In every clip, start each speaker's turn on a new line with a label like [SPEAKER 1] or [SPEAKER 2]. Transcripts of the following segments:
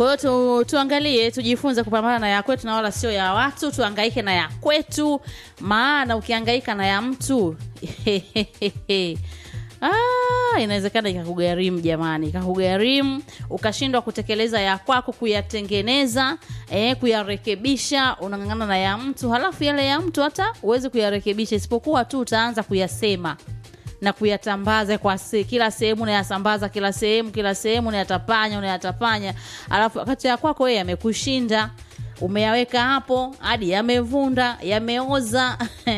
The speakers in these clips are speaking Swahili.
[SPEAKER 1] Kwa hiyo tu, tuangalie, tujifunze kupambana na ya kwetu na wala sio ya watu, tuangaike na ya kwetu, maana ukiangaika na ya mtu Ah, inawezekana ikakugharimu jamani, ikakugharimu ukashindwa kutekeleza ya kwako, kuyatengeneza eh, kuyarekebisha. Unang'ang'ana na ya mtu, halafu yale ya mtu hata uwezi kuyarekebisha, isipokuwa tu utaanza kuyasema na kuyatambaza kwa se, kila sehemu unayasambaza, kila sehemu kila sehemu unayatapanya, unayatapanya, alafu wakati ya kwako wewe yamekushinda, umeyaweka hapo hadi yamevunda, yameoza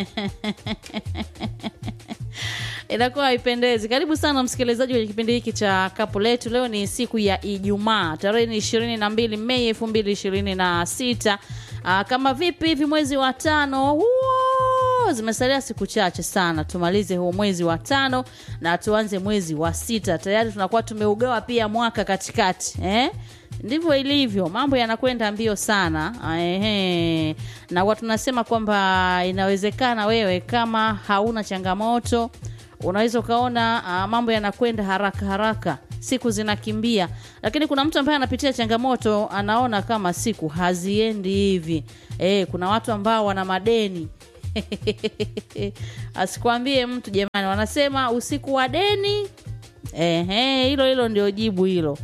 [SPEAKER 1] inakuwa haipendezi. Karibu sana msikilizaji kwenye kipindi hiki cha kapu letu. Leo ni siku ya Ijumaa, tarehe ni ishirini na mbili Mei elfu mbili ishirini na sita. Aa, kama vipi hivi mwezi wa tano huo, zimesalia siku chache sana tumalize huu mwezi wa tano na tuanze mwezi wa sita. Tayari tunakuwa tumeugawa pia mwaka katikati eh? Ndivyo ilivyo, mambo yanakwenda mbio sana. Ehe. Na huwa tunasema kwamba inawezekana wewe kama hauna changamoto unaweza ukaona uh, mambo yanakwenda haraka haraka, siku zinakimbia, lakini kuna mtu ambaye anapitia changamoto anaona kama siku haziendi hivi. E, kuna watu ambao wana madeni asikwambie mtu jamani, wanasema usiku wa deni. Ehe, hilo hilo ndio jibu hilo.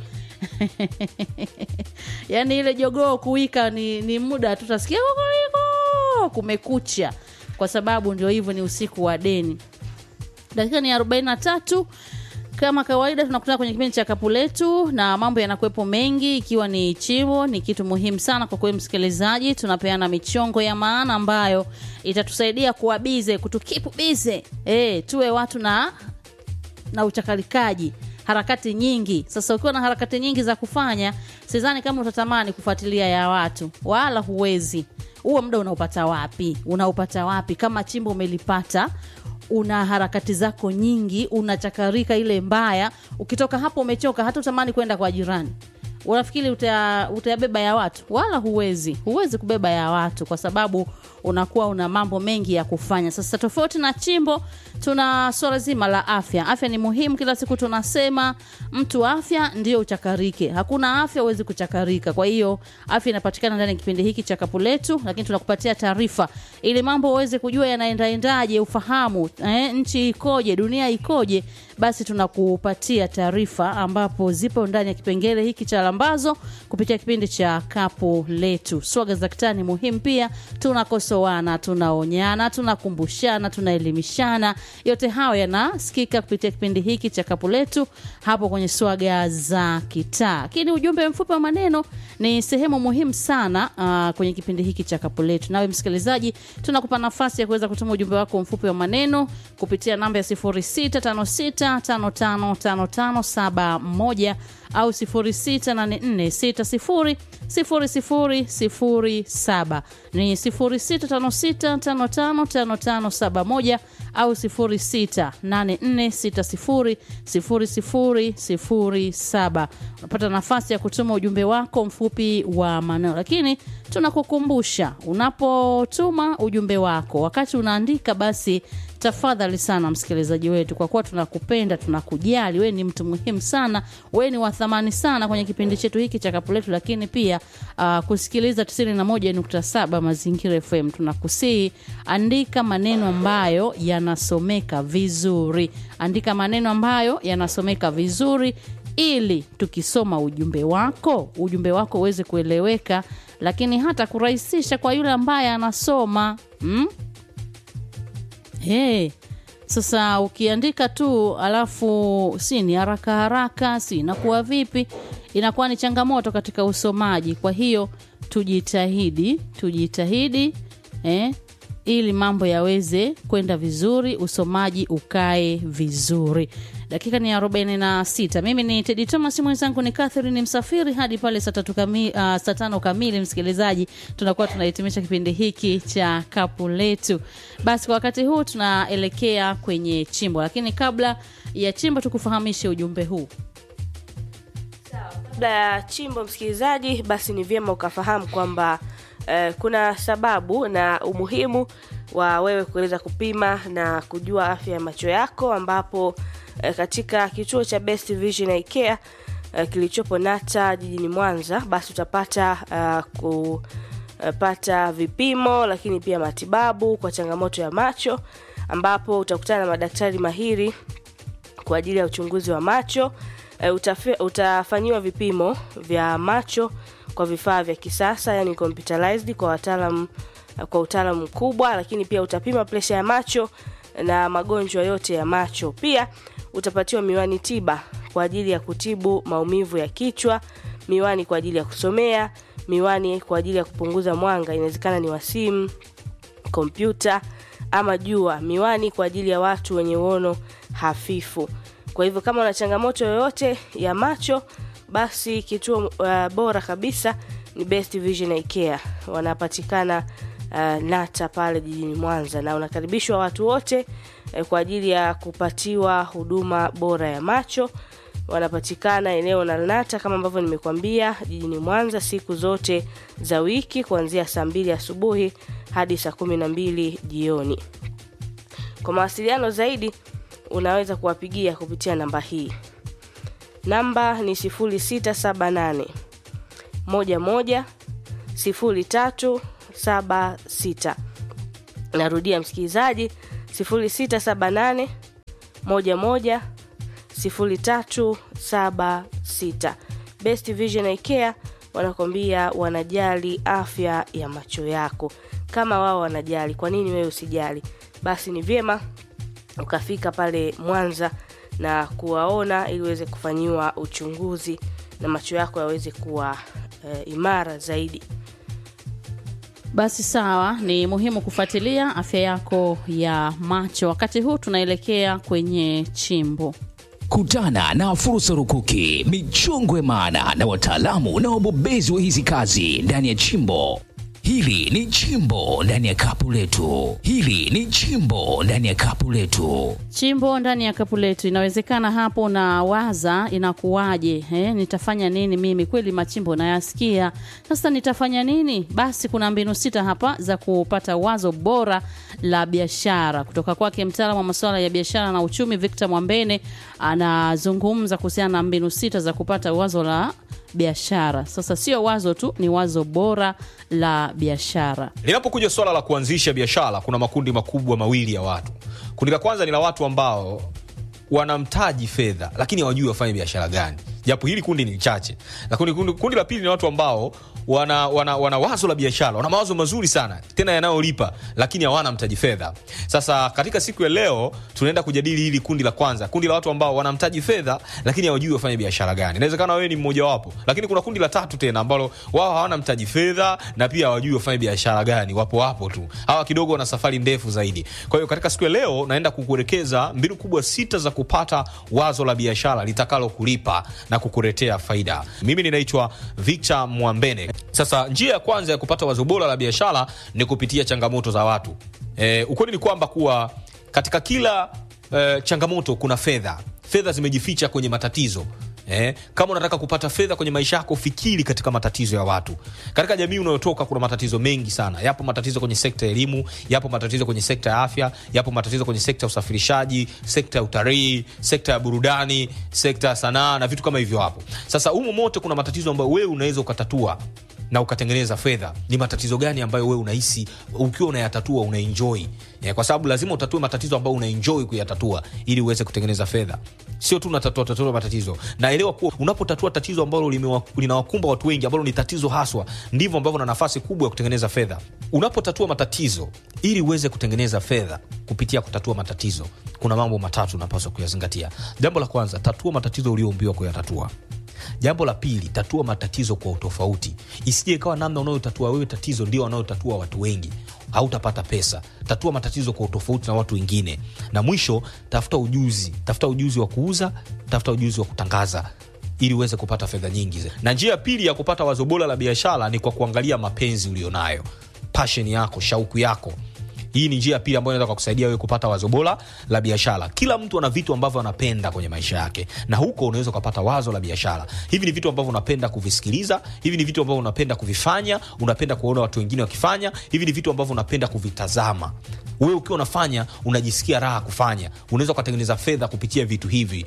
[SPEAKER 1] yaani ile jogoo kuwika ni, ni muda tu utasikia kokoliko kumekucha, kwa sababu ndio hivyo, ni usiku wa deni. Dakika ni 43 kama kawaida, tunakutana kwenye kipindi cha kapu letu na mambo yanakuwepo mengi, ikiwa ni chimbo. Ni kitu muhimu sana kwa kweli, msikilizaji. Tunapeana michongo ya maana ambayo itatusaidia kuwa bize, kutukipu bize, eh, tuwe watu na na uchakalikaji harakati nyingi. Sasa ukiwa na harakati nyingi za kufanya, sidhani kama utatamani kufuatilia ya watu, wala huwezi. Huo muda unaupata wapi? Unaupata wapi kama chimbo umelipata una harakati zako nyingi, unachakarika ile mbaya. Ukitoka hapo umechoka, hata utamani kwenda kwa jirani. Unafikiri uta, utayabeba ya watu? Wala huwezi, huwezi kubeba ya watu kwa sababu unakuwa una mambo mengi ya kufanya. Sasa tofauti na chimbo, tuna swala zima la afya. Afya ni muhimu, kila siku tunasema mtu afya ndio uchakarike. Hakuna afya huwezi kuchakarika. Kwa hiyo afya inapatikana ndani ya kipindi hiki cha kapu letu, lakini tunakupatia taarifa ili mambo uweze kujua yanaendaendaje, ufahamu eh, nchi ikoje, dunia ikoje. Basi tunakupatia taarifa ambapo zipo ndani ya kipengele hiki cha lambazo kupitia kipindi cha kapu letu. Swaga za kitani muhimu pia, tunakosoana, tunaonyana, tunakumbushana, tunaelimishana. Yote hayo yanasikika kupitia kipindi hiki cha kapu letu hapo kwenye swaga za kitaa. Lakini ujumbe mfupi wa maneno ni sehemu muhimu sana uh, kwenye kipindi hiki cha kapu letu. Nawe msikilizaji, tunakupa nafasi ya kuweza kutuma ujumbe wako mfupi wa maneno kupitia namba ya 0656555571 au 0684600007 ni 0656555571 au 0684600007. Unapata nafasi ya kutuma ujumbe wako mfupi wa maneno, lakini tunakukumbusha unapotuma ujumbe wako, wakati unaandika, basi tafadhali sana msikilizaji wetu, kwa kuwa tunakupenda, tunakujali, wewe ni mtu muhimu sana, wewe ni wa thamani sana kwenye kipindi chetu hiki cha kapu letu, lakini pia uh, kusikiliza 91.7 Mazingira FM. Tunakusihi, andika maneno ambayo yanasomeka vizuri, andika maneno ambayo yanasomeka vizuri ili tukisoma ujumbe wako ujumbe wako uweze kueleweka, lakini hata kurahisisha kwa yule ambaye anasoma hmm? Hey, sasa ukiandika tu alafu si ni haraka haraka, si inakuwa vipi? Inakuwa ni changamoto katika usomaji. Kwa hiyo tujitahidi, tujitahidi eh, ili mambo yaweze kwenda vizuri, usomaji ukae vizuri. Dakika ni 46. Mimi ni Tedi Thomas, mwenzangu ni Catherine Msafiri hadi pale saa tatu kamili, uh, saa tano kamili. Msikilizaji, tunakuwa tunahitimisha kipindi hiki cha kapu letu. Basi kwa wakati huu tunaelekea kwenye chimbo, lakini kabla ya chimbo tukufahamishe ujumbe huu.
[SPEAKER 2] Kabla ya chimbo, msikilizaji, basi ni vyema ukafahamu kwamba eh, kuna sababu na umuhimu wa wewe kuweza kupima na kujua afya ya macho yako ambapo eh, katika kituo cha Best Vision Eye Care uh, kilichopo Nata jijini Mwanza, basi utapata uh, kupata vipimo, lakini pia matibabu kwa changamoto ya macho, ambapo utakutana na madaktari mahiri kwa ajili ya uchunguzi wa macho. Uh, utafi, utafanyiwa vipimo vya macho kwa vifaa vya kisasa, yani computerized kwa wataalam kwa utaalamu mkubwa, lakini pia utapima presha ya macho na magonjwa yote ya macho. Pia utapatiwa miwani tiba kwa ajili ya kutibu maumivu ya kichwa, miwani kwa ajili ya kusomea, miwani kwa ajili ya kupunguza mwanga, inawezekana ni wa simu, kompyuta ama jua, miwani kwa ajili ya watu wenye uono hafifu. Kwa hivyo kama una changamoto yoyote ya macho, basi kituo uh, bora kabisa ni Best Vision Eye Care. Wanapatikana uh, Nata pale jijini Mwanza, na unakaribishwa watu wote uh, kwa ajili ya kupatiwa huduma bora ya macho. Wanapatikana eneo la Nata kama ambavyo nimekuambia, jijini Mwanza siku zote za wiki kuanzia saa mbili asubuhi hadi saa kumi na mbili jioni. Kwa mawasiliano zaidi unaweza kuwapigia kupitia namba hii. Namba ni 0678 11 0376. Narudia msikilizaji, 0678 11 0376. Best Vision Eye Care wanakwambia wanajali afya ya macho yako. Kama wao wanajali, kwa nini wewe usijali? Basi ni vyema ukafika pale Mwanza na kuwaona ili uweze kufanyiwa uchunguzi na macho yako yaweze kuwa e, imara zaidi.
[SPEAKER 1] Basi sawa, ni muhimu kufuatilia afya yako ya macho. Wakati huu tunaelekea kwenye chimbo.
[SPEAKER 3] Kutana na fursa rukuki, michongwe maana na wataalamu na wabobezi wa hizi kazi ndani ya chimbo. Hili ni chimbo ndani ya kapu letu. Hili ni chimbo ndani ya kapu letu.
[SPEAKER 1] Chimbo ndani ya kapu letu. Inawezekana hapo na waza inakuwaje, eh, nitafanya nini mimi? Kweli machimbo nayasikia, sasa nitafanya nini? Basi kuna mbinu sita hapa za kupata wazo bora la biashara kutoka kwake mtaalamu wa masuala ya biashara na uchumi Victor Mwambene. Anazungumza kuhusiana na mbinu sita za kupata wazo la biashara. Sasa sio wazo tu, ni wazo bora la biashara.
[SPEAKER 4] Linapokuja swala la kuanzisha biashara, kuna makundi makubwa mawili ya watu. Kundi la kwanza ni la watu ambao wanamtaji fedha lakini hawajui wafanye biashara gani, japo hili kundi ni chache. Lakini kundi, kundi la pili ni watu ambao wana, wana, wana wazo la biashara, wana mawazo mazuri sana tena yanayolipa, lakini hawana mtaji fedha. Sasa katika siku ya leo tunaenda kujadili hili kundi la kwanza, kundi la watu ambao wanamtaji fedha lakini hawajui wafanye biashara gani. Inawezekana wewe ni mmoja wapo, lakini kuna kundi la tatu tena ambalo wao hawana mtaji fedha na pia hawajui wafanye biashara gani. Wapo wapo tu, hawa kidogo wana safari ndefu zaidi. Kwa hiyo katika siku ya leo naenda kukuelekeza mbinu kubwa sita za kupata wazo la biashara litakalo kulipa na kukuletea faida. Mimi ninaitwa Victor Mwambene. Sasa njia ya kwanza ya kupata wazo bora la biashara ni kupitia changamoto za watu. E, ukweli ni kwamba kuwa katika kila e, changamoto kuna fedha. Fedha zimejificha kwenye matatizo. Eh, kama unataka kupata fedha kwenye maisha yako, fikiri katika matatizo ya watu. Katika jamii unayotoka kuna matatizo mengi sana. Yapo matatizo kwenye sekta ya elimu, yapo matatizo kwenye sekta ya afya, yapo matatizo kwenye sekta ya usafirishaji, sekta ya utalii, sekta ya burudani, sekta ya sanaa na vitu kama hivyo hapo. Sasa humo mote kuna matatizo ambayo wewe unaweza ukatatua na ukatengeneza fedha. Ni matatizo gani ambayo wewe unahisi ukiwa unayatatua unaenjoy? Yeah, kwa sababu lazima utatue matatizo ambayo unaenjoy kuyatatua ili uweze kutengeneza fedha, sio tu unatatua tatua matatizo. Naelewa kuwa unapotatua tatizo ambalo linawakumba watu wengi, ambalo ni tatizo haswa, ndivyo ambavyo na nafasi kubwa ya kutengeneza fedha. Unapotatua matatizo ili uweze kutengeneza fedha kupitia kutatua matatizo, kuna mambo matatu unapaswa kuyazingatia. Jambo la kwanza, tatua matatizo ulioumbiwa kuyatatua. Jambo la pili, tatua matatizo kwa utofauti. Isije ikawa namna unayotatua wewe tatizo ndio wanayotatua watu wengi, hautapata pesa. Tatua matatizo kwa utofauti na watu wengine. Na mwisho, tafuta ujuzi, tafuta ujuzi wa kuuza, tafuta ujuzi wa kutangaza ili uweze kupata fedha nyingi. Na njia ya pili ya kupata wazo bora la biashara ni kwa kuangalia mapenzi ulionayo, passion yako, shauku yako hii ni njia pili ambayo inaweza kukusaidia wewe kupata wazo bora la biashara. Kila mtu ana vitu ambavyo anapenda kwenye maisha yake, na huko unaweza ukapata wazo la biashara. Hivi ni vitu ambavyo unapenda kuvisikiliza, hivi ni vitu ambavyo unapenda kuvifanya, unapenda kuona watu wengine wakifanya, hivi ni vitu ambavyo unapenda kuvitazama. Wewe ukiwa unafanya unajisikia raha kufanya, unaweza ukatengeneza fedha kupitia vitu hivi.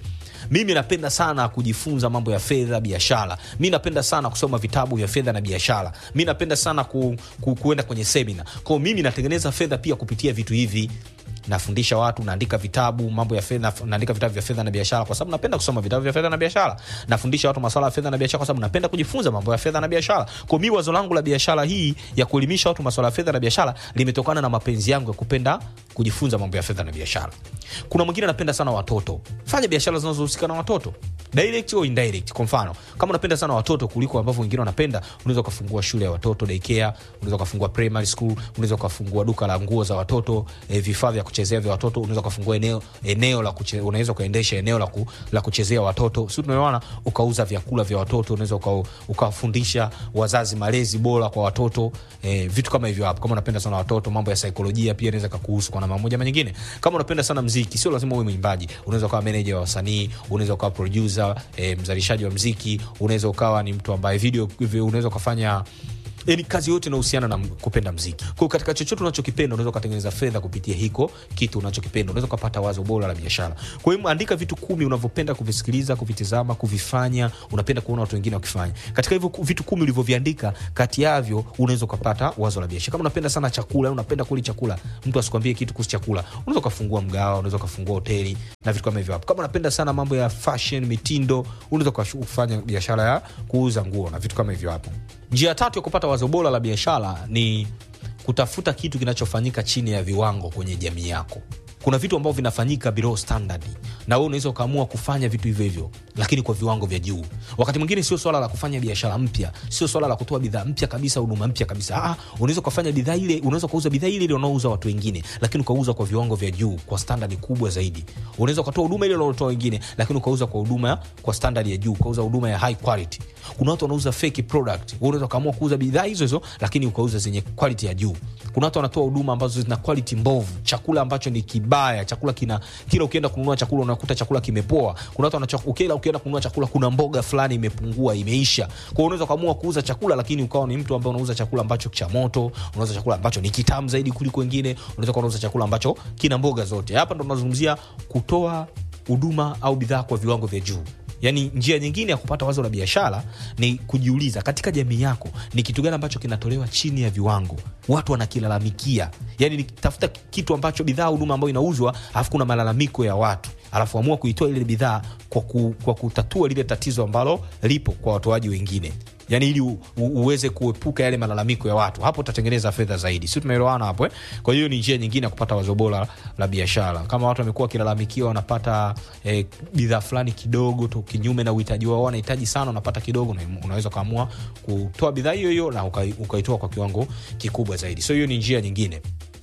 [SPEAKER 4] mimi napenda sana kujifunza mambo ya fedha biashara mi napenda sana kusoma vitabu vya fedha na biashara mi napenda sana ku, ku, kuenda kwenye semina kwao mimi natengeneza fedha pia kupitia vitu hivi nafundisha watu naandika vitabu mambo ya fedha naandika vitabu vya fedha na biashara kwa sababu napenda kusoma vitabu vya fedha na biashara nafundisha watu masuala ya fedha na biashara kwa sababu napenda kujifunza mambo ya fedha na biashara kwa mi wazo langu la biashara hii ya kuelimisha watu masuala ya fedha na biashara limetokana na mapenzi yangu ya kupenda kujifunza mambo ya fedha na biashara kuna mwingine anapenda sana watoto fanya biashara zinazohusika na watoto direct au indirect kwa mfano kama unapenda sana watoto kuliko ambavyo wengine wanapenda unaweza ukafungua shule ya watoto daycare unaweza ukafungua primary school unaweza ukafungua duka la nguo za watoto eh, vifaa vya kuchezea vya watoto unaweza ukafungua eneo eneo la kuche, unaweza ukaendesha eneo la, ku, la kuchezea watoto si tunaelewana ukauza vyakula vya watoto unaweza uka, ukawafundisha wazazi malezi bora kwa watoto eh, vitu kama hivyo hapo kama unapenda sana watoto mambo ya saikolojia pia inaweza kakuhusu kwa namna moja ama nyingine kama unapenda sana mziki sio lazima uwe mwimbaji unaweza ukawa meneja wa wasanii unaweza ukawa producer eh, mzalishaji wa mziki unaweza ukawa ni mtu ambaye video unaweza ukafanya yani kazi yote inahusiana na m- kupenda mziki kwao katika chochote unachokipenda unaweza ukatengeneza fedha kupitia hiko kitu unachokipenda unaweza ukapata wazo bora la biashara kwa hiyo andika vitu kumi unavyopenda kuvisikiliza kuvitizama kuvifanya unapenda kuona watu wengine wakifanya katika hivyo ku- vitu kumi ulivyoviandika kati yavyo unaweza ukapata wazo la biashara kama unapenda sana chakula unapenda kuli chakula mtu asikwambie kitu kuhusu chakula unaweza ukafungua mgawa unaweza ukafungua hoteli na vitu kama hivyo hapo kama unapenda sana mambo ya fashion mitindo unaweza ukafanya biashara ya kuuza nguo na vitu kama hivyo hapo njia ya tatu ya kupata wazo bora la biashara ni kutafuta kitu kinachofanyika chini ya viwango kwenye jamii yako kuna vitu ambavyo vinafanyika below standard na wewe unaweza ukaamua kufanya vitu hivyo hivyo lakini kwa viwango vya juu wakati mwingine sio swala la kufanya biashara mpya sio swala la kutoa bidhaa mpya kabisa huduma mpya kabisa ah, unaweza ukafanya bidhaa ile unaweza ukauza bidhaa ile ile unaouza watu wengine lakini ukauza kwa viwango vya juu kwa standard kubwa zaidi unaweza ukatoa huduma ile unaotoa wengine lakini ukauza kwa huduma kwa standard ya juu ukauza huduma ya high quality kuna watu wanauza fake product Wewe unaweza ukaamua kuuza bidhaa hizo hizo lakini ukauza zenye quality ya juu kuna watu wanatoa huduma ambazo zina quality mbovu chakula ambacho ni kibaya chakula kina kila ukienda kununua chakula unakuta chakula kimepoa kuna watu wanacho ukila ukienda kununua chakula kuna mboga fulani imepungua imeisha kwa hiyo unaweza ukaamua kuuza chakula lakini ukawa ni mtu ambaye unauza chakula ambacho cha moto unauza chakula ambacho ni kitamu zaidi kuliko wengine unaweza kuwa unauza chakula ambacho kina mboga zote hapa ndo tunazungumzia kutoa huduma au bidhaa kwa viwango vya juu yaani njia nyingine ya kupata wazo la biashara ni kujiuliza katika jamii yako ni kitu gani ambacho kinatolewa chini ya viwango watu wanakilalamikia yaani ni tafuta kitu ambacho bidhaa huduma ambayo inauzwa alafu kuna malalamiko ya watu alafu amua kuitoa ile bidhaa kwa, ku, kwa kutatua lile tatizo ambalo lipo kwa watoaji wengine yani ili u, u, uweze kuepuka yale malalamiko ya watu hapo utatengeneza fedha zaidi si tumeelewana hapo eh? kwa hiyo ni njia nyingine ya kupata wazo bora la biashara kama watu wamekuwa wakilalamikiwa wanapata eh, bidhaa fulani kidogo tu kinyume na uhitaji wao wanahitaji sana wanapata kidogo na unaweza ukaamua kutoa bidhaa hiyo hiyo na ukai- ukaitoa kwa kiwango kikubwa zaidi so hiyo ni njia nyingine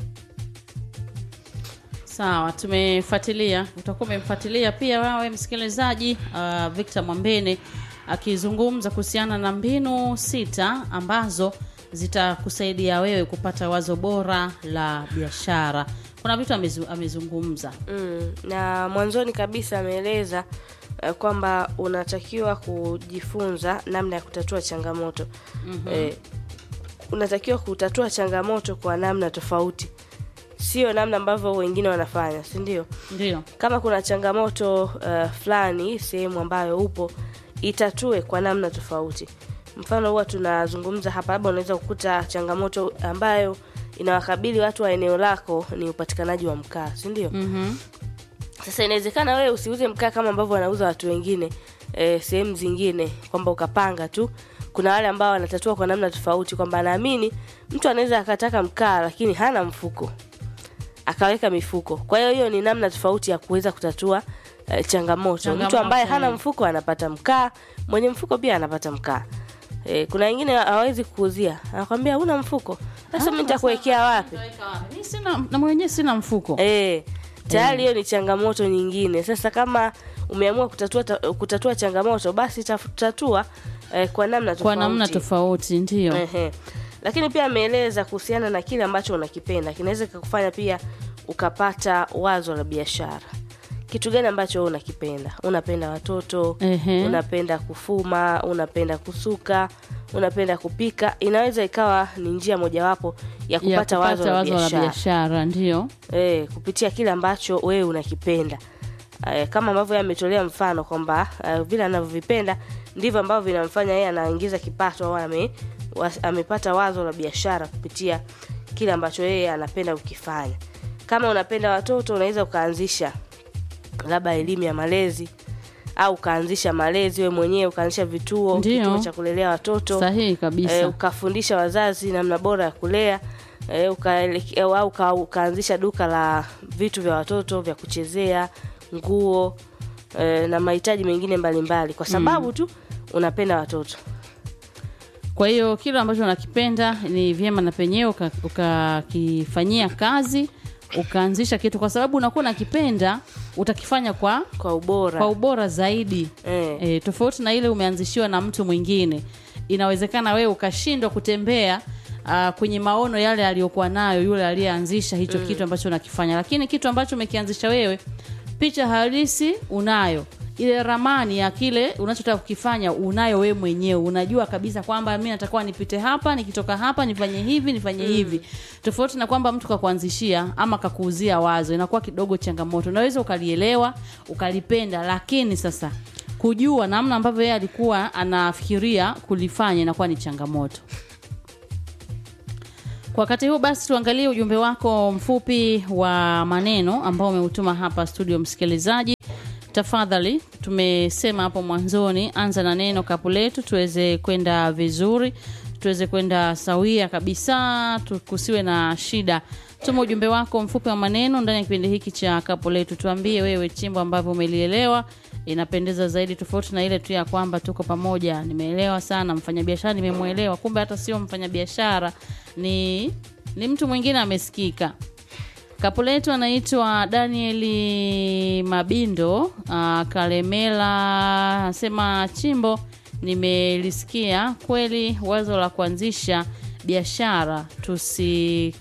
[SPEAKER 1] sawa tumefuatilia utakuwa umemfuatilia pia wawe msikilizaji uh, victor mwambene akizungumza kuhusiana na mbinu sita ambazo zitakusaidia wewe kupata wazo bora la biashara kuna vitu amezu, amezungumza
[SPEAKER 2] mm, na mwanzoni kabisa ameeleza uh, kwamba unatakiwa kujifunza namna ya kutatua changamoto mm-hmm. eh, unatakiwa kutatua changamoto kwa namna tofauti sio namna ambavyo wengine wanafanya si ndio
[SPEAKER 1] ndio
[SPEAKER 2] kama kuna changamoto uh, fulani sehemu ambayo upo itatue kwa namna tofauti mfano huwa tunazungumza hapa labda unaweza kukuta changamoto ambayo inawakabili watu wa eneo lako ni upatikanaji wa mkaa si ndio
[SPEAKER 1] mm-hmm.
[SPEAKER 2] sasa inawezekana wewe usiuze mkaa kama ambavyo wanauza watu wengine e, sehemu zingine kwamba ukapanga tu kuna wale ambao wanatatua kwa namna tofauti kwamba anaamini mtu anaweza akataka mkaa lakini hana mfuko akaweka mifuko kwa hiyo hiyo ni namna tofauti ya kuweza kutatua eh, changamoto.
[SPEAKER 1] Changamoto,
[SPEAKER 2] mtu ambaye hana
[SPEAKER 1] eh.
[SPEAKER 2] mfuko anapata mkaa mwenye mfuko pia anapata mkaa eh, kuna wengine hawezi kuuzia anakwambia una mfuko sasa mi nitakuwekea wapi
[SPEAKER 1] Mi sina na mwenyewe sina mfuko
[SPEAKER 2] Eh, tayari hiyo ni changamoto nyingine. Sasa kama umeamua kutatua, ta, kutatua changamoto basi taf- tatua eh, kwa namna tofauti.
[SPEAKER 1] kwa namna tofauti ndio
[SPEAKER 2] Ehe. Lakini pia ameeleza kuhusiana na kile ambacho unakipenda kinaweza kukufanya pia ukapata wazo la biashara. Kitu gani ambacho wewe unakipenda? Unapenda watoto,
[SPEAKER 1] Ehe.
[SPEAKER 2] unapenda kufuma, unapenda kusuka, unapenda kupika. Inaweza ikawa ni njia mojawapo ya kupata,
[SPEAKER 1] ya kupata
[SPEAKER 2] wazo la
[SPEAKER 1] wazo la
[SPEAKER 2] biashara
[SPEAKER 1] biashara ndio
[SPEAKER 2] eh, kupitia kile ambacho wewe unakipenda uh, kama ambavyo yeye ametolea mfano kwamba uh, vile anavyovipenda ndivyo ambavyo vinamfanya yeye anaingiza kipato au ame, was, amepata wazo la biashara kupitia kile ambacho yeye anapenda kukifanya kama unapenda watoto unaweza ukaanzisha labda elimu ya malezi au ukaanzisha malezi wewe mwenyewe ukaanzisha vituo
[SPEAKER 1] Ndiyo.
[SPEAKER 2] kituo cha kulelea watoto
[SPEAKER 1] sahihi kabisa
[SPEAKER 2] e, ukafundisha wazazi namna bora ya kulea e, ukaeleke- au uka, ukaanzisha duka la vitu vya watoto vya kuchezea nguo e, na mahitaji mengine mbalimbali kwa sababu tu unapenda watoto
[SPEAKER 1] kwa hiyo kile ambacho unakipenda ni vyema na penyewe uka- ukakifanyia kazi ukaanzisha kitu kwa sababu unakuwa unakipenda utakifanya kwa
[SPEAKER 2] kwa ubora
[SPEAKER 1] kwa ubora zaidi
[SPEAKER 2] Eh.
[SPEAKER 1] e, tofauti na ile umeanzishiwa na mtu mwingine inawezekana wewe ukashindwa kutembea uh, kwenye maono yale aliyokuwa nayo yule aliyeanzisha hicho mm. kitu ambacho unakifanya lakini kitu ambacho umekianzisha wewe picha halisi unayo ile ramani ya kile unachotaka kukifanya unayo wewe mwenyewe unajua kabisa kwamba mi natakuwa nipite hapa nikitoka hapa nifanye hivi nifanye hivi tofauti na kwamba mtu kakuanzishia ama kakuuzia wazo inakuwa kidogo changamoto unaweza ukalielewa ukalipenda lakini sasa kujua namna ambavyo yeye alikuwa anafikiria kulifanya inakuwa ni changamoto kwa wakati huu basi tuangalie ujumbe wako mfupi wa maneno ambao umeutuma hapa studio msikilizaji tafadhali tumesema hapo mwanzoni anza na neno kapu letu tuweze kwenda vizuri tuweze kwenda sawia kabisa tu- kusiwe na shida tuma ujumbe wako mfupi wa maneno ndani ya kipindi hiki cha kapu letu tuambie wewe chimbo ambavyo umelielewa inapendeza zaidi tofauti na ile tu ya kwamba tuko pamoja nimeelewa sana mfanyabiashara nimemwelewa kumbe hata sio mfanyabiashara ni ni mtu mwingine amesikika kapu letu anaitwa danieli mabindo uh, kalemela anasema chimbo nimelisikia kweli wazo la kuanzisha biashara tusi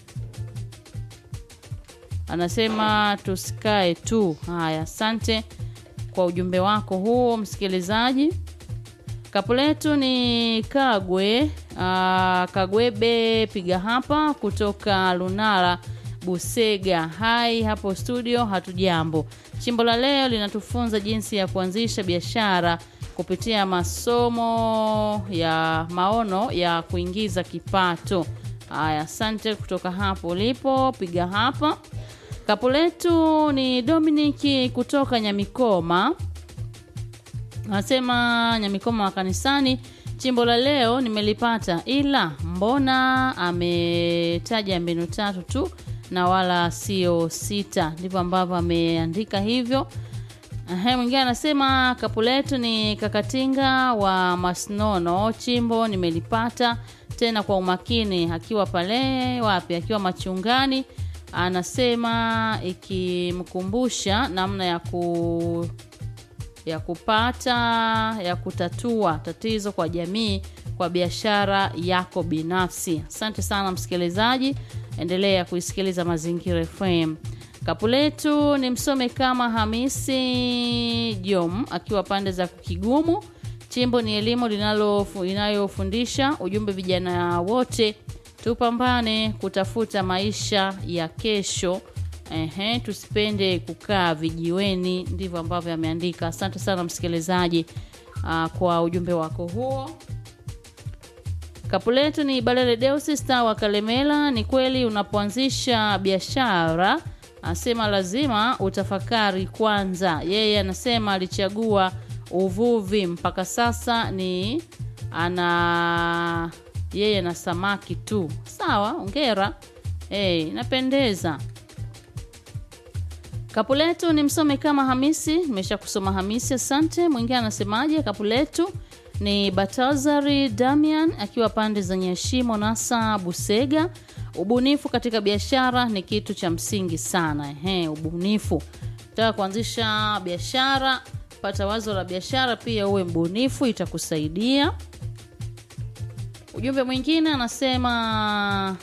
[SPEAKER 1] anasema tusikae tu haya asante kwa ujumbe wako huo msikilizaji kapu letu ni kagwe uh, kagwebe piga hapa kutoka lunala busega hai hapo studio hatujambo chimbo la leo linatufunza jinsi ya kuanzisha biashara kupitia masomo ya maono ya kuingiza kipato haya asante kutoka hapo ulipo piga hapa kapu letu ni dominiki kutoka nyamikoma anasema nyamikoma wa kanisani chimbo la leo nimelipata ila mbona ametaja mbinu tatu tu na wala sio sita ndivyo ambavyo ameandika hivyo Ehe, mwingine anasema kapu letu ni kakatinga wa masnono chimbo nimelipata tena kwa umakini akiwa pale wapi akiwa machungani anasema ikimkumbusha namna ya ku ya kupata ya kutatua tatizo kwa jamii kwa biashara yako binafsi asante sana msikilizaji endelea kuisikiliza mazingira fm kapu letu ni msome kama hamisi jom akiwa pande za kigumu chimbo ni elimu linalo- inayofundisha ujumbe vijana wote tupambane kutafuta maisha ya kesho Ehe, tusipende kukaa vijiweni ndivyo ambavyo ameandika asante sana msikilizaji uh, kwa ujumbe wako huo kapu letu ni balele deusi star wa kalemela ni kweli unapoanzisha biashara anasema lazima utafakari kwanza yeye anasema alichagua uvuvi mpaka sasa ni ana yeye na samaki tu sawa ongera hey, inapendeza kapu letu ni msome kama hamisi nimesha kusoma hamisi asante mwingine anasemaje kapu letu ni batazari damian akiwa pande za nyashimo nasa busega ubunifu katika biashara ni kitu cha msingi sana Ehe, ubunifu taka kuanzisha biashara pata wazo la biashara pia uwe mbunifu itakusaidia ujumbe mwingine anasema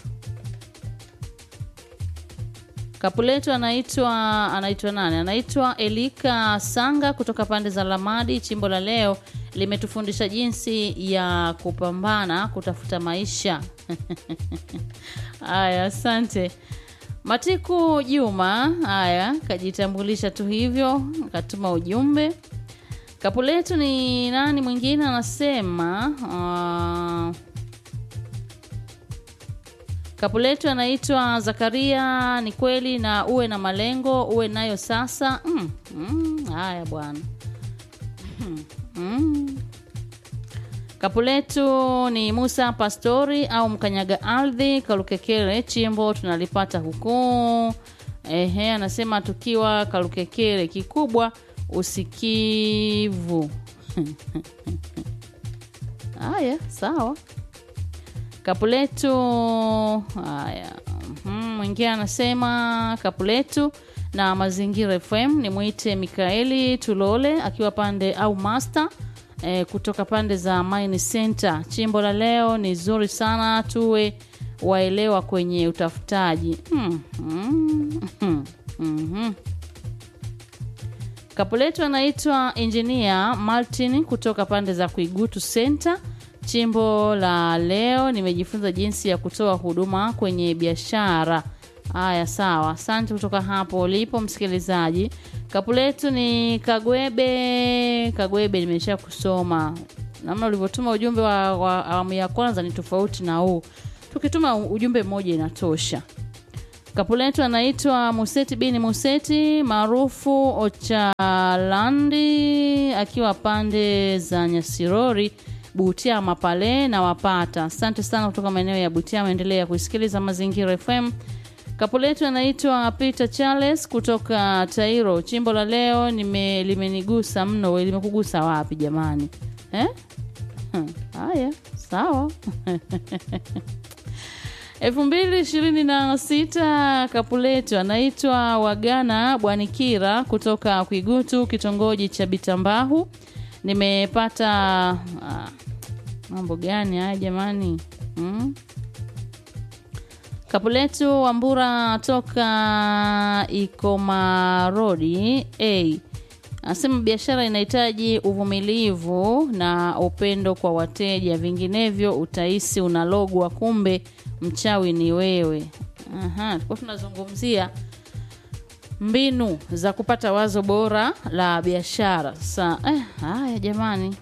[SPEAKER 1] kapu letu anaitwa anaitwa nani anaitwa elika sanga kutoka pande za lamadi chimbo la leo limetufundisha jinsi ya kupambana kutafuta maisha haya asante Matiku Juma, haya kajitambulisha tu hivyo, akatuma ujumbe. Kapu letu ni nani mwingine anasema uh, kapu letu anaitwa Zakaria. Ni kweli, na uwe na malengo, uwe nayo sasa. Mm, mm, haya bwana mm, mm. Kapu letu ni Musa Pastori au mkanyaga ardhi Kalukekele chimbo tunalipata huku. Ehe, anasema tukiwa Kalukekele kikubwa usikivu. Haya, sawa. Kapu letu haya. Mhm, Mwingine anasema kapu letu na mazingira FM ni mwite Mikaeli Tulole akiwa pande au master eh, kutoka pande za Mine Center. Chimbo la leo ni zuri sana, tuwe waelewa kwenye utafutaji. Mm, mm, mm, mhm. Kapu letu anaitwa Engineer Martin kutoka pande za Kuigutu Center. Chimbo la leo nimejifunza jinsi ya kutoa huduma kwenye biashara. Haya, sawa, asante kutoka hapo ulipo msikilizaji. Kapu letu ni Kagwebe. Kagwebe, nimesha kusoma namna ulivyotuma ujumbe wa, wa awamu ya kwanza ni tofauti na huu. Tukituma ujumbe mmoja inatosha. Kapu letu anaitwa Museti bini Museti maarufu Ochalandi akiwa pande za Nyasirori Butiama pale na wapata. Asante sana kutoka maeneo ya Butiama, endelea kuisikiliza Mazingira FM. Kapu letu anaitwa Peter Charles kutoka Tairo. Chimbo la leo nime limenigusa mno. We, limekugusa wapi jamani eh? Hmm, Haya, sawa elfu mbili ishirini na sita kapu letu anaitwa Wagana Bwanikira kutoka Kwigutu, kitongoji cha Bitambahu. Nimepata ah, mambo gani haya jamani hmm? Kapu letu Wambura toka Ikomarodi a anasema biashara inahitaji uvumilivu na upendo kwa wateja, vinginevyo utahisi unalogwa, kumbe mchawi ni wewe. Aha, tulikuwa tunazungumzia mbinu za kupata wazo bora la biashara. Sasa eh, haya jamani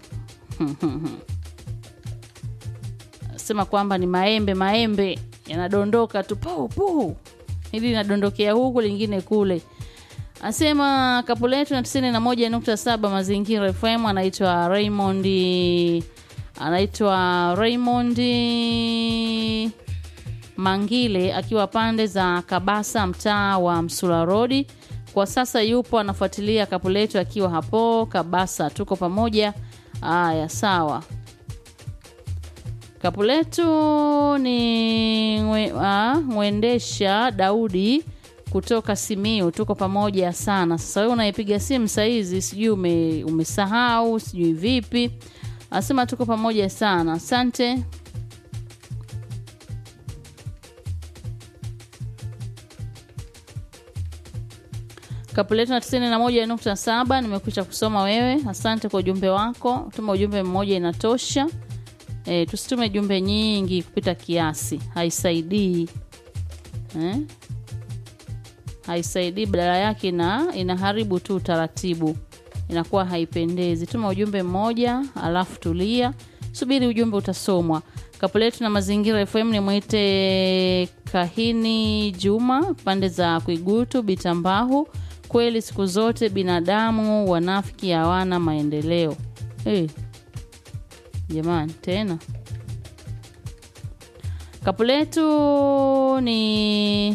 [SPEAKER 1] sema kwamba ni maembe maembe yanadondoka tu puu puu, hili linadondokea huku lingine kule. Asema kapu letu na tisini na moja nukta saba Mazingira FM. Anaitwa Raymond, anaitwa Raymond Mangile akiwa pande za Kabasa, mtaa wa Msula Road. Kwa sasa yupo anafuatilia kapu letu akiwa hapo Kabasa. Tuko pamoja. Aya, sawa. Kapu letu ni mwe, ah, mwendesha Daudi kutoka Simiu. Tuko pamoja sana. Sasa wewe unaipiga simu saizi, sijui ume, umesahau sijui vipi. Anasema tuko pamoja sana, asante. Kapu letu na tisini na moja nukta saba nimekwisha kusoma wewe. Asante kwa ujumbe wako. Tuma ujumbe mmoja inatosha. E, tusitume jumbe nyingi kupita kiasi, haisaidii eh? Haisaidii, badala yake na inaharibu tu utaratibu, inakuwa haipendezi. Tuma ujumbe mmoja alafu tulia, subiri ujumbe utasomwa. Kapu letu na mazingira FM ni mwite Kahini Juma, pande za Kuigutu Bitambahu. Kweli siku zote binadamu wanafiki hawana maendeleo. Hey. Jamani, tena kapu letu ni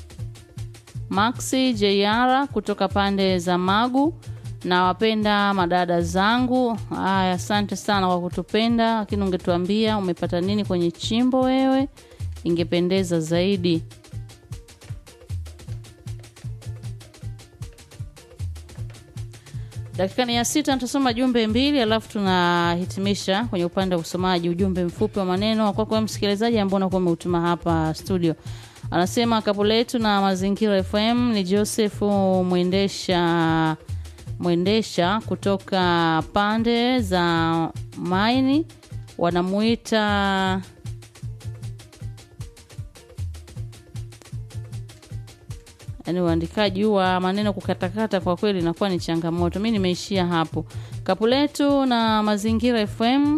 [SPEAKER 1] Maxi Jeyara kutoka pande za Magu. Na wapenda madada zangu. Haya, asante sana kwa kutupenda, lakini ungetuambia umepata nini kwenye chimbo wewe, ingependeza zaidi. Dakika ni ya sita, nitasoma jumbe mbili alafu tunahitimisha kwenye upande wa usomaji. Ujumbe mfupi wa maneno kwako kwa msikilizaji ambao unakuwa umeutuma hapa studio. Anasema kapu letu na mazingira FM ni Joseph mwendesha mwendesha kutoka pande za Maini, wanamuita yaani uandikaji wa maneno kukatakata kwa kweli inakuwa ni changamoto mi nimeishia hapo kapu letu na mazingira fm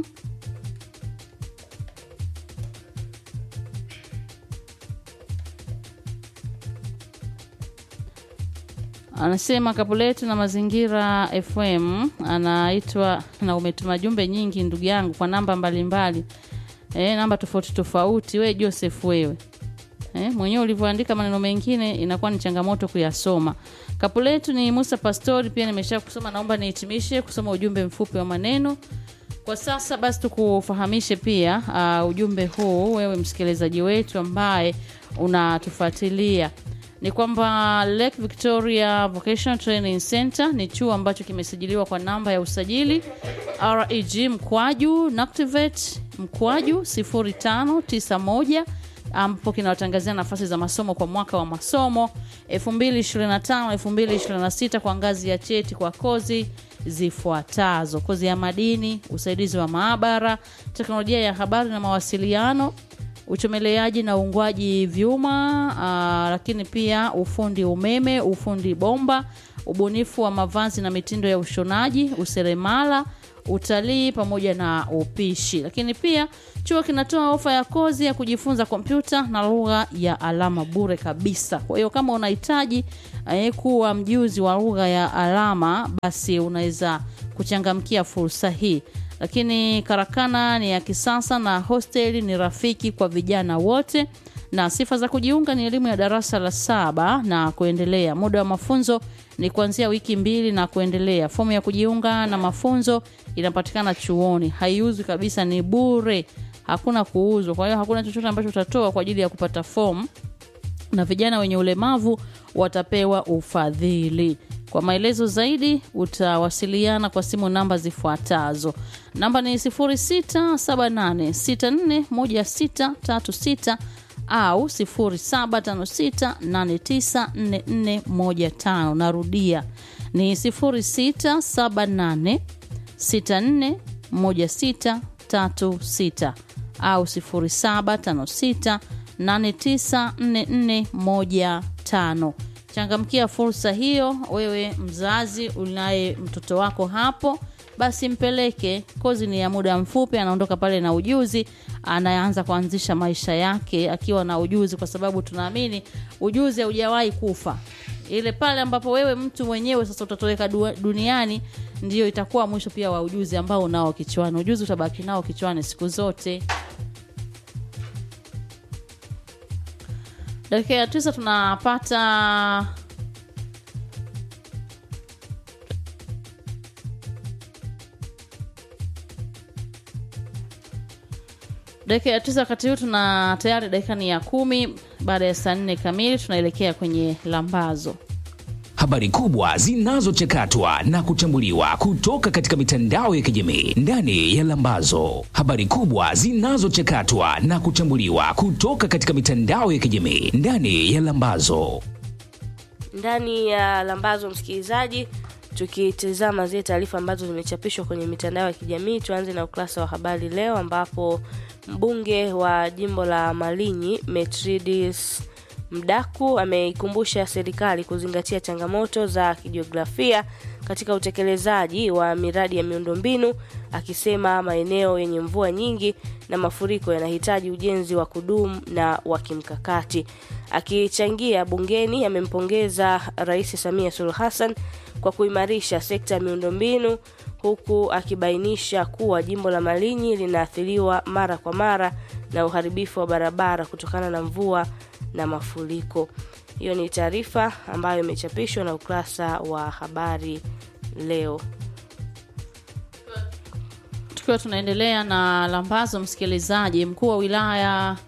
[SPEAKER 1] anasema kapu letu na mazingira fm anaitwa na umetuma jumbe nyingi ndugu yangu kwa namba mbalimbali e, namba tofauti tofauti we joseph wewe eh, mwenyewe ulivyoandika maneno mengine inakuwa ni changamoto kuyasoma kapu letu ni musa pastori pia nimesha kusoma naomba nihitimishe kusoma ujumbe mfupi wa maneno kwa sasa basi tukufahamishe pia uh, ujumbe huu wewe msikilizaji wetu ambaye unatufuatilia ni kwamba Lake Victoria Vocational Training Center ni chuo ambacho kimesajiliwa kwa namba ya usajili reg mkwaju nactivate mkwaju 0591 ambapo kinawatangazia nafasi za masomo kwa mwaka wa masomo 2025 2026 kwa ngazi ya cheti kwa kozi zifuatazo kozi ya madini usaidizi wa maabara teknolojia ya habari na mawasiliano uchomeleaji na uungwaji vyuma aa, lakini pia ufundi umeme ufundi bomba ubunifu wa mavazi na mitindo ya ushonaji useremala utalii pamoja na upishi lakini pia chuo kinatoa ofa ya kozi ya kujifunza kompyuta na lugha ya alama bure kabisa kwa hiyo kama unahitaji eh, kuwa mjuzi wa lugha ya alama basi unaweza kuchangamkia fursa hii lakini karakana ni ya kisasa na hosteli ni rafiki kwa vijana wote na sifa za kujiunga ni elimu ya darasa la saba na kuendelea muda wa mafunzo ni kuanzia wiki mbili na kuendelea fomu ya kujiunga na mafunzo inapatikana chuoni haiuzwi kabisa ni bure hakuna kuuzwa kwa hiyo hakuna chochote ambacho utatoa kwa ajili ya kupata fomu na vijana wenye ulemavu watapewa ufadhili kwa maelezo zaidi utawasiliana kwa simu namba zifuatazo namba ni 0678641636 au 0756894415 narudia ni 0678641636 au 0756894415 changamkia fursa hiyo wewe mzazi unaye mtoto wako hapo basi mpeleke kozi ni ya muda mfupi anaondoka pale na ujuzi anaanza kuanzisha maisha yake akiwa na ujuzi kwa sababu tunaamini ujuzi haujawahi kufa ile pale ambapo wewe mtu mwenyewe sasa utatoweka du- duniani ndio itakuwa mwisho pia wa ujuzi ambao unao kichwani ujuzi utabaki nao kichwani siku zote dakika ya tisa tunapata dakika ya tisa wakati huu tuna tayari dakika ni ya kumi baada ya saa nne kamili tunaelekea kwenye lambazo
[SPEAKER 3] habari kubwa zinazochakatwa na kuchambuliwa kutoka katika mitandao ya kijamii ndani ya Lambazo. Habari kubwa zinazochakatwa na kuchambuliwa kutoka katika mitandao ya kijamii ndani ya Lambazo.
[SPEAKER 2] ndani ya lambazo msikilizaji tukitizama zile taarifa ambazo zimechapishwa kwenye mitandao ya kijamii tuanze na ukurasa wa habari leo ambapo mbunge wa jimbo la malinyi metridis mdaku ameikumbusha serikali kuzingatia changamoto za kijiografia katika utekelezaji wa miradi ya miundombinu akisema maeneo yenye mvua nyingi na mafuriko yanahitaji ujenzi wa kudumu na wa kimkakati akichangia bungeni amempongeza rais samia suluhu hassan kwa kuimarisha sekta ya miundombinu huku akibainisha kuwa jimbo la malinyi linaathiriwa mara kwa mara na uharibifu wa barabara kutokana na mvua na mafuriko hiyo ni taarifa ambayo imechapishwa na ukurasa wa habari leo
[SPEAKER 1] tukiwa tunaendelea na lambazo msikilizaji mkuu wa wilaya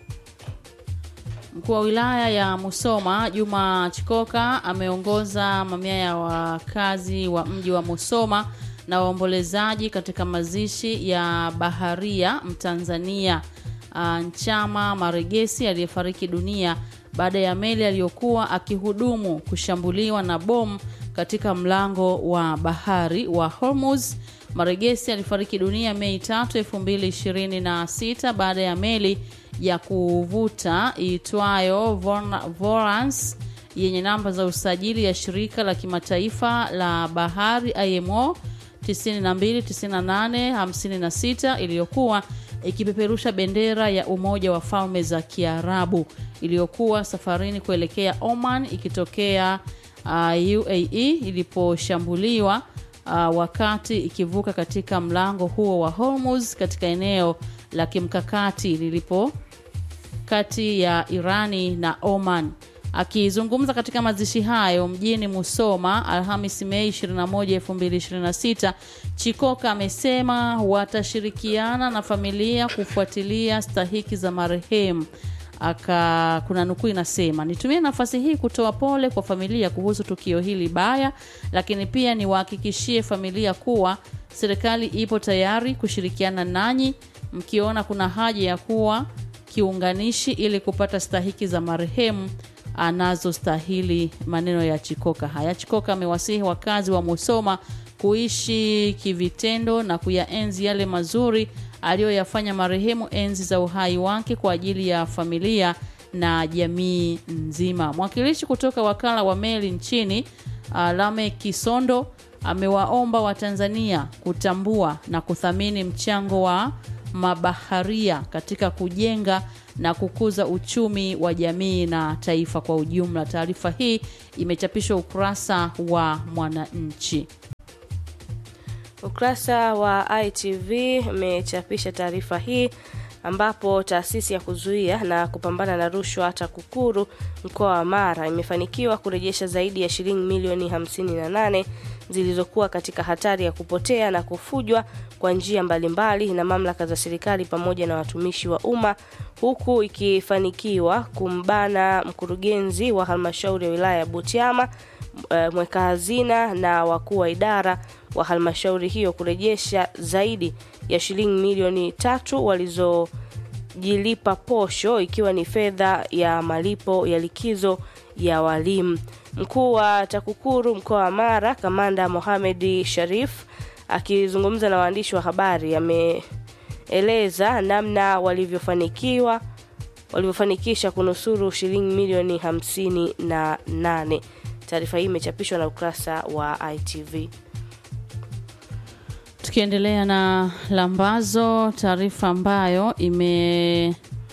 [SPEAKER 1] mkuu wa wilaya ya musoma juma chikoka ameongoza mamia ya wakazi wa mji wa musoma na waombolezaji katika mazishi ya baharia mtanzania uh, nchama maregesi aliyefariki dunia baada ya meli aliyokuwa akihudumu kushambuliwa na bomu katika mlango wa bahari wa hormuz maregesi alifariki dunia mei 3 226 baada ya meli ya kuvuta iitwayo Vorna- vorans yenye namba za usajili ya shirika la kimataifa la bahari IMO 929856 iliyokuwa ikipeperusha bendera ya Umoja wa Falme za Kiarabu iliyokuwa safarini kuelekea Oman ikitokea uh, UAE iliposhambuliwa uh, wakati ikivuka katika mlango huo wa Hormuz katika eneo la kimkakati lilipo kati ya Irani na Oman. Akizungumza katika mazishi hayo mjini Musoma Alhamis Mei 21, 2026, Chikoka amesema watashirikiana na familia kufuatilia stahiki za marehemu. Aka kuna nukuu inasema, nitumie nafasi hii kutoa pole kwa familia kuhusu tukio hili baya, lakini pia niwahakikishie familia kuwa serikali ipo tayari kushirikiana nanyi mkiona kuna haja ya kuwa kiunganishi ili kupata stahiki za marehemu anazostahili. Maneno ya Chikoka haya. Chikoka amewasihi wakazi wa Musoma kuishi kivitendo na kuyaenzi yale mazuri aliyoyafanya marehemu enzi za uhai wake kwa ajili ya familia na jamii nzima. Mwakilishi kutoka wakala wa meli nchini Lame Kisondo amewaomba Watanzania kutambua na kuthamini mchango wa mabaharia katika kujenga na kukuza uchumi wa jamii na taifa kwa ujumla. Taarifa hii imechapishwa ukurasa wa Mwananchi.
[SPEAKER 2] Ukurasa wa ITV umechapisha taarifa hii ambapo taasisi ya kuzuia na kupambana na rushwa TAKUKURU mkoa wa Mara imefanikiwa kurejesha zaidi ya shilingi milioni 58 zilizokuwa katika hatari ya kupotea na kufujwa kwa njia mbalimbali na mamlaka za serikali pamoja na watumishi wa umma huku ikifanikiwa kumbana mkurugenzi wa halmashauri ya wilaya ya Butiama mweka hazina na wakuu wa idara wa halmashauri hiyo kurejesha zaidi ya shilingi milioni tatu walizojilipa posho ikiwa ni fedha ya malipo ya likizo ya walimu. Mkuu wa TAKUKURU mkoa wa Mara, Kamanda Mohamed Sharif akizungumza na waandishi wa habari ameeleza namna walivyofanikiwa walivyofanikisha kunusuru shilingi milioni hamsini na nane. Taarifa hii imechapishwa na ukurasa wa ITV.
[SPEAKER 1] Tukiendelea na lambazo, taarifa ambayo ime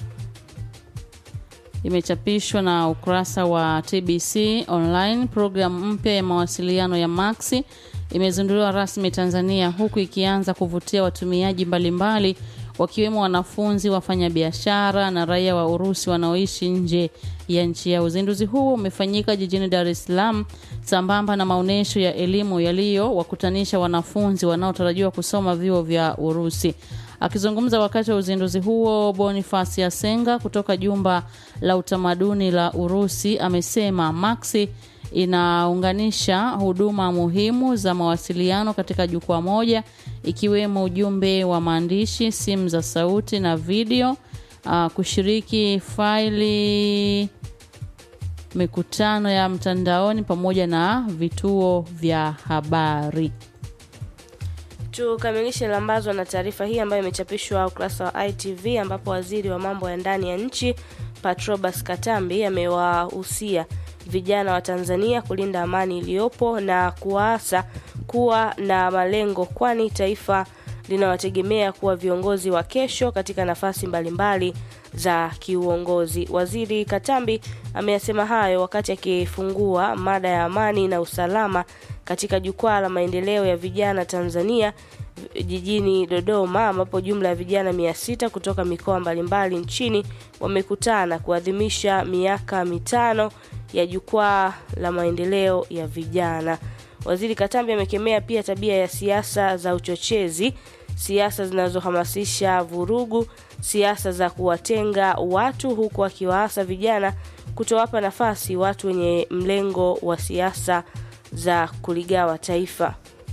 [SPEAKER 1] imechapishwa na ukurasa wa TBC online. Programu mpya ya mawasiliano ya Maxi imezinduliwa rasmi Tanzania, huku ikianza kuvutia watumiaji mbalimbali wakiwemo wanafunzi, wafanyabiashara na raia wa Urusi wanaoishi nje ya nchi yao. Uzinduzi huo umefanyika jijini Dar es Salaam sambamba na maonyesho ya elimu yaliyowakutanisha wanafunzi wanaotarajiwa kusoma vyuo vya Urusi. Akizungumza wakati wa uzinduzi huo, Boniface Yasenga kutoka jumba la utamaduni la Urusi amesema Maxi inaunganisha huduma muhimu za mawasiliano katika jukwaa moja ikiwemo ujumbe wa maandishi, simu za sauti na video, uh, kushiriki faili, mikutano ya mtandaoni pamoja na vituo vya habari.
[SPEAKER 2] Tukamilishe lambazo na taarifa hii ambayo imechapishwa ukurasa wa ITV ambapo waziri wa mambo ya ndani ya nchi Patrobas Katambi amewahusia vijana wa Tanzania kulinda amani iliyopo na kuwaasa kuwa na malengo, kwani taifa linawategemea kuwa viongozi wa kesho katika nafasi mbalimbali za kiuongozi. Waziri Katambi ameyasema hayo wakati akifungua mada ya amani na usalama katika jukwaa la maendeleo ya vijana Tanzania jijini Dodoma ambapo jumla ya vijana mia sita kutoka mikoa mbalimbali nchini wamekutana kuadhimisha miaka mitano ya jukwaa la maendeleo ya vijana. Waziri Katambi amekemea pia tabia ya siasa za uchochezi, siasa zinazohamasisha vurugu, siasa za kuwatenga watu, huku akiwaasa vijana kutowapa nafasi watu wenye mlengo wa siasa za kuligawa taifa.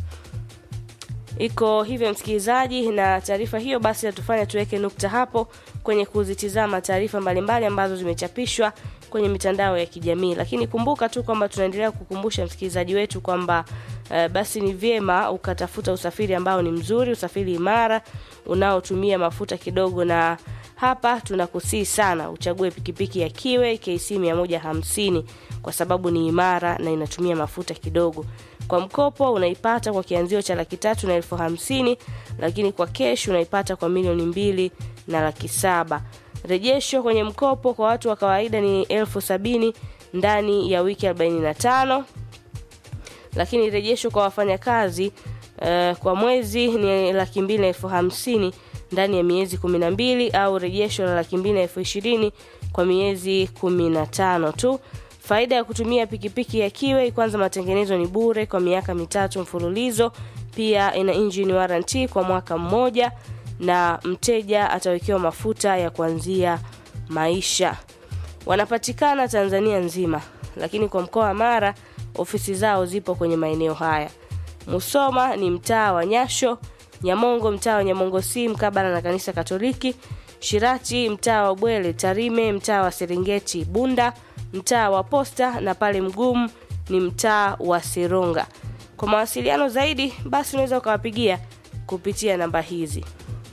[SPEAKER 2] Iko hivyo msikilizaji, na taarifa hiyo basi natufanya tuweke nukta hapo kwenye kuzitizama taarifa mbalimbali ambazo zimechapishwa kwenye mitandao ya kijamii. Lakini kumbuka tu kwamba tunaendelea kukumbusha msikilizaji wetu kwamba uh, basi ni vyema ukatafuta usafiri ambao ni mzuri, usafiri imara unaotumia mafuta kidogo na hapa tunakusii sana uchague pikipiki ya kiwe kc 150 kwa sababu ni imara na inatumia mafuta kidogo kwa mkopo unaipata kwa kianzio cha laki tatu na elfu hamsini lakini kwa kesh unaipata kwa milioni mbili na laki saba rejesho kwenye mkopo kwa watu wa kawaida ni elfu sabini ndani ya wiki 45 lakini rejesho kwa wafanyakazi uh, kwa mwezi ni laki mbili na elfu hamsini ndani ya miezi kumi na mbili au rejesho la laki mbili na elfu ishirini kwa miezi kumi na tano tu faida ya kutumia pikipiki ya kiwe kwanza matengenezo ni bure kwa miaka mitatu mfululizo pia ina engine warranty kwa mwaka mmoja na mteja atawekewa mafuta ya kuanzia maisha wanapatikana tanzania nzima lakini kwa mkoa wa mara ofisi zao zipo kwenye maeneo haya musoma ni mtaa wa nyasho nyamongo mtaa wa nyamongo si mkabala na kanisa katoliki shirati mtaa wa bwele tarime mtaa wa serengeti bunda mtaa wa posta na pale mgumu ni mtaa wa seronga kwa mawasiliano zaidi basi unaweza ukawapigia kupitia namba hizi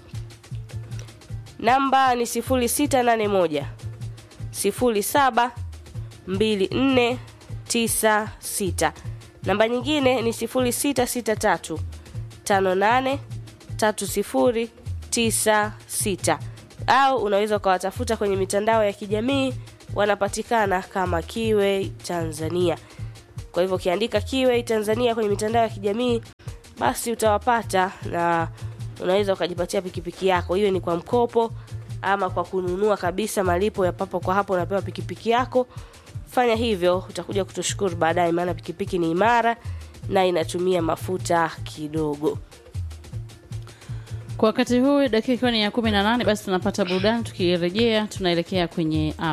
[SPEAKER 2] namba ni 681 07 2496 namba nyingine ni 0663 58 3096 au unaweza ukawatafuta kwenye mitandao ya kijamii wanapatikana kama kiwe tanzania kwa hivyo ukiandika kiwe tanzania kwenye mitandao ya kijamii basi utawapata na unaweza ukajipatia pikipiki yako hiyo ni kwa mkopo ama kwa kununua kabisa malipo ya papo kwa hapo unapewa pikipiki yako fanya hivyo utakuja kutushukuru baadaye maana pikipiki ni imara na inatumia mafuta kidogo
[SPEAKER 1] kwa wakati huu dakika ikiwa ni ya kumi na nane basi tunapata burudani tukirejea tunaelekea kwenye